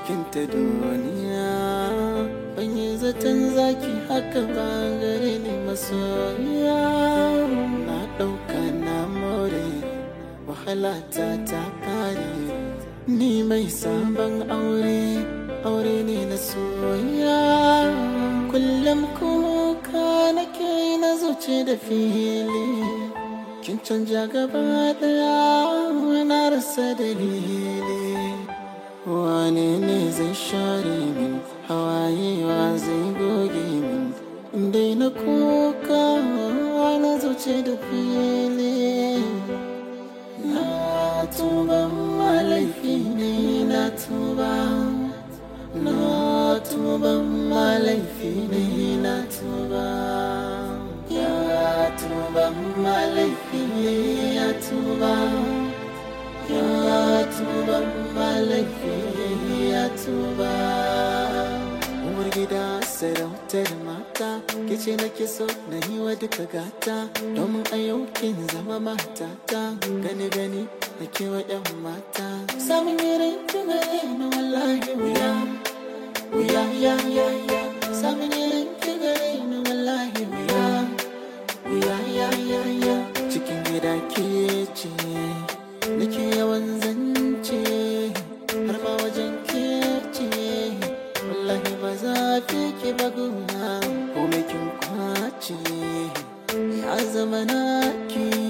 cikin ta duniya ban yi zaton zaki haka ba gare ni masoyiya na ɗauka na more wahala ta ta kare ni mai sabon aure aure ne na soyayya kullum kuka nake na zuce da fili kin canja gaba daya na rasa dalili wane ne zai share min hawaye wa zai goge min dai na kuka na zuce da fili na tuba malaifi ne na tuba na tuba malaifi ne na tuba ya tuba malaifi ne ya tuba ya tuba malaifi ya tuba uwar gida sarautar mata kice nake so na yi wa duka gata domin a yau kin zama matata gani gani na kewa yan mata samun irin kigare na wallahi wuya wuya ya ya ya samun irin kigare na wallahi wuya wuya ya ya ya cikin gida ke ce nake yawan zance har ma wajen ke ce wallahi ba za fi ki baguna ko kin kwace ya zama naki